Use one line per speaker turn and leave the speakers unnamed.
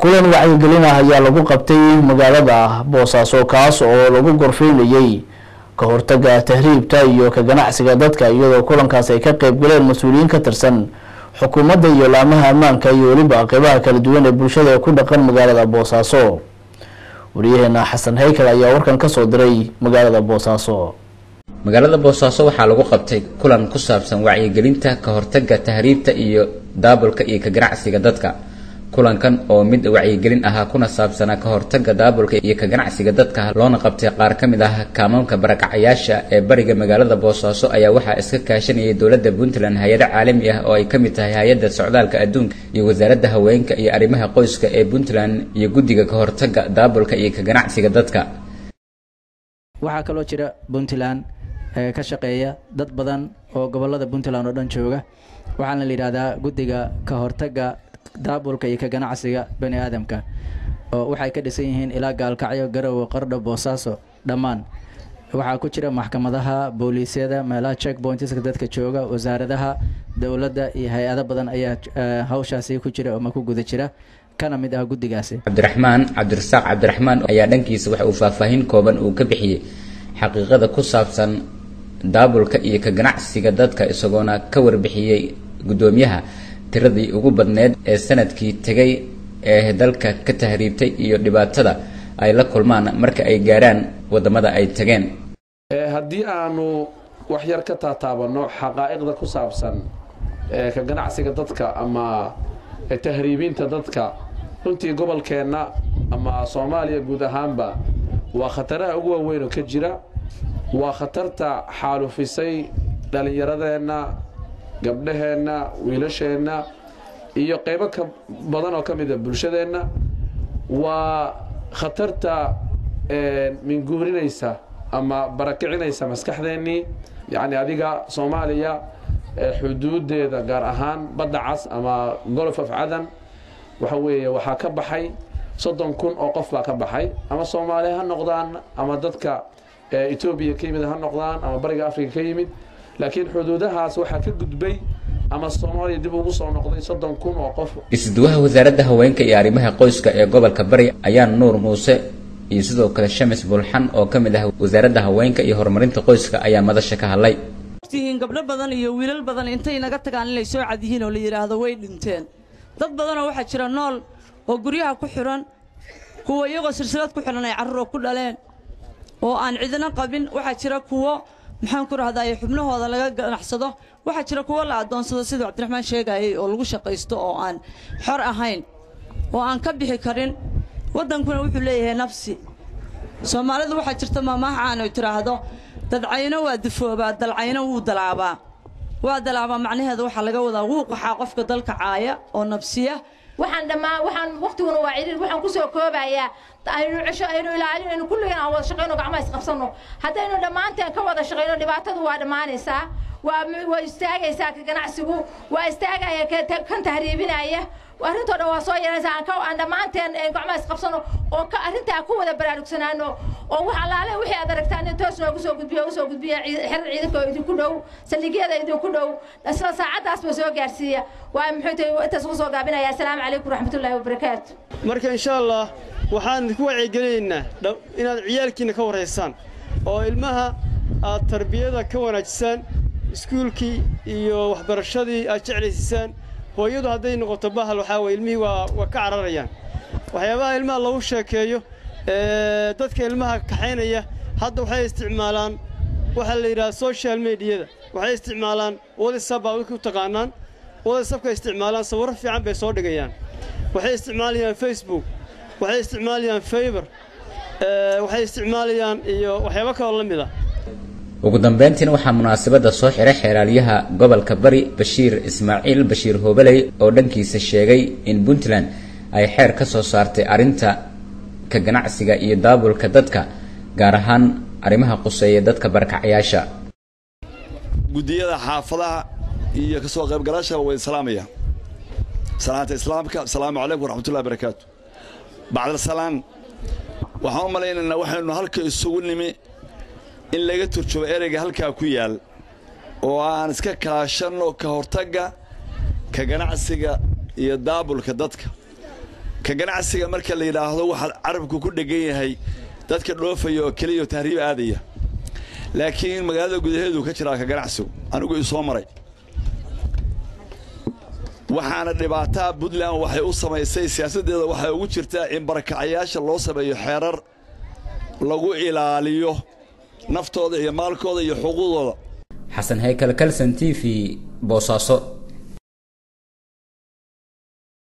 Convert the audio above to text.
kulan wacyigelin ah ayaa lagu qabtay magaalada boosaaso kaas oo lagu gorfeynayey ka hortaga tahriibta iyo ka ganacsiga dadka iyadoo kulankaas ay ka qeyb galeen mas-uuliyiin ka tirsan xukuumadda iyo laamaha ammaanka iyo weliba qeybaha kala duwan ee bulshada ee ku dhaqan magaalada boosaaso wariyaheena xasan haykal ayaa warkan kasoo diray magaalada boosaaso
magaalada boosaaso waxaa lagu qabtay kulan ku saabsan wacyigelinta ka hortaga tahriibta iyo daabulka iyo ka ganacsiga dadka kulankan oo mid wacyigelin ahaa kuna saabsanaa ka hortaga daabulka iyo ka ganacsiga dadka loona qabtay qaar ka mid ah kaamaamka barakacayaasha ee bariga magaalada boosaaso ayaa waxaa iska kaashanayay dowladda puntland hay-ado caalami ah oo ay ka mid tahay hay-adda socdaalka adduunka iyo wasaaradda haweenka iyo arrimaha qoyska ee puntland iyo guddiga ka hortaga daabulka iyo ka ganacsiga dadka
waxaa kaloo jira puntland ee ka shaqeeya dad badan oo gobolada puntland oo dhan jooga waxaana la yidhahdaa guddiga ka hortaga daabulka iyo ka ganacsiga bani aadamka oo waxay ka dhisan yihiin ilaa gaalkacyo garowe qardho boosaaso dhammaan waxaa ku jira maxkamadaha booliisyada meelaha check pointska dadka jooga wasaaradaha dowladda iyo hay-ado badan ayaa hawshaasi ku jira ama ku guda jira kana mid ah guddigaasi
cabdiraxmaan cabdirasaaq cabdiraxmaan ayaa dhankiisa waxa uu faahfaahin kooban uu ka bixiyey xaqiiqada ku saabsan daabulka iyo ka ganacsiga dadka isagoona ka warbixiyey guddoomiyaha tiradii ugu badneed ee sanadkii tegay ee dalka ka tahriibtay iyo dhibaatada ay la kulmaan marka ay gaarhaan wadamada ay tageen
haddii aanu wax yar ka taataabanno xaqaa'iqda ku saabsan ka ganacsiga dadka ama tahriibinta dadka runtii gobolkeenna ama soomaaliya guud ahaanba waa khataraha ugu waaweyn oo ka jira waa khatarta xaalufisay dhallinyaradeenna gabdhaheenna wiilasheenna iyo qaybo ka badan oo ka mida bulshadeenna waa khatarta minguurinaysa ama barakicinaysa maskaxdeennii yacni adiga soomaaliya xuduudeeda gaar ahaan badda cas ama golof of cadan waxa weeye waxaa ka baxay soddon kun oo qof baa ka baxay ama soomaaliya ha noqdaan ama dadka etoobiya ka yimid ha noqdaan ama bariga africa ka yimid laakiin xuduudahaas waxaa ka gudbay ama soomaaliya dib ugu soo noqday soddon kun oo qof
isduwaha wasaaradda haweenka iyo arrimaha qoyska ee gobolka bari ayaa nuur muuse iyo sidoo kale shamis bulxan oo ka mid ah wasaaradda haweenka iyo horumarinta qoyska ayaa madasha ka hadlay
tihiin gabdho badan iyo wiilal badan intay naga tagaan inay soo cad yihiin oo la yidhaahdo way dhinteen dad badanoo waxaa jira nool oo guryaha ku xidhan kuwa iyagoo silsilad ku xidhan ay carruuroo ku dhaleen oo aan cidina qabin waxaa jira kuwo maxaan ku rahdaye xubnahooda laga ganacsado waxaa jira kuwo la addoonsado siduu cabdiraxmaan sheegayay oo lagu shaqaysto oo aan xor ahayn oo aan ka bixi karin waddankuna wuxuu leeyahay nafsi soomaalidu waxaa jirta maamaahaan ay tidhaahdo dadcayno waa dufoobaa dalcayno wuu dalaabaa waa dalaabaa macnaheeda waxaa laga wadaa wuu qaxaa qofka dalka caaya oo nabsiya
waxaan dhammaan waxaan waqtiguna waa ciriir waxaan kusoo koobayaa aynu cesho aynu ilaalin aynu kulligeen aan wada shaqayno gacmaha isqabsanno haddaynu dhammaanteen ka wada shaqayno dhibaatadu waa dhammaanaysaa waa waa istaagaysaa ka ganacsigu waa istaagaya kan tahriibinaya arrintoo dhan waa soo yaraysaa aan ka aan dhammaanteen gacmaha isqabsanno oo ka arrintaa ku wada baraarugsanaano oo wax allaale wixii aad aragtaan in toos noogu soo gudbiyo usoo gudbiya xerar ciidanka oo idinku dhow saldhigyada idinku dhow isla saacaddaasba soo gaarsiiya waa muxuu tahay intaas ugu soo gaabinaya assalaamu calaykum waraxmatullaahi wabarakaatu
marka insha allah waxaan idinku wacyigelinaynaa inaad ciyaalkiinna ka warraysaan oo ilmaha aad tarbiyada ka wanaajisaan iskuulkii iyo waxbarashadii aad jeclaysisaan hooyadu hadday noqoto bahal waxaa weye ilmihii waa waa ka cararayaan waxyaabaha ilmaha lagu sheekeeyo dadka ilmaha kaxaynaya hadda waxay isticmaalaan waxaa la yidhaha social mediyada waxay isticmaalaan whatsap baa u taqaanaan whatsapka isticmaalaan sawirro fiican bay soo dhigayaan waxay isticmaalayaan facebook waxay isticmaalayaan fayber waxay isticmaalayaan iyo waxyaabo kaloo la mid ah
ugu dambeyntiina waxaa munaasabadda soo xiray xeeraalyaha gobolka bari bashiir ismaaciil bashiir hoobaley oo dhankiisa sheegay in puntland ay xeer ka soo saartay arrinta ka ganacsiga iyo daabulka dadka gaar ahaan arrimaha quseeya dadka barkacyaasha
guddiyada xaafadaha iyo ka soo qaybgalaasha way salaamaya salaanta islaamka asalaamu calaykum waraxmatullahi barakaatu bacda salaan waxaan u malaynaynaa waxaynu halka isugu nimi in laga turjubo ereyga halkaa ku yaal oo aan iska kaashanno ka hortagga ka ganacsiga iyo daabulka dadka ka ganacsiga marka la yidhaahdo waxaa carabku ku dhegan yahay dadka dhoofaya oo keliya tahriib aadaya laakiin magaalada gudaheedu ka jiraa ka ganacsigu anigu isoo maray waxaana dhibaataa puntland waxay u samaysay siyaasaddeeda waxay ugu jirtaa in barakacayaasha loo sameeyo xeerar lagu ilaaliyo naftooda iyo maalkooda iyo xuquuqdooda
xasan haykal kalson t v boosaaso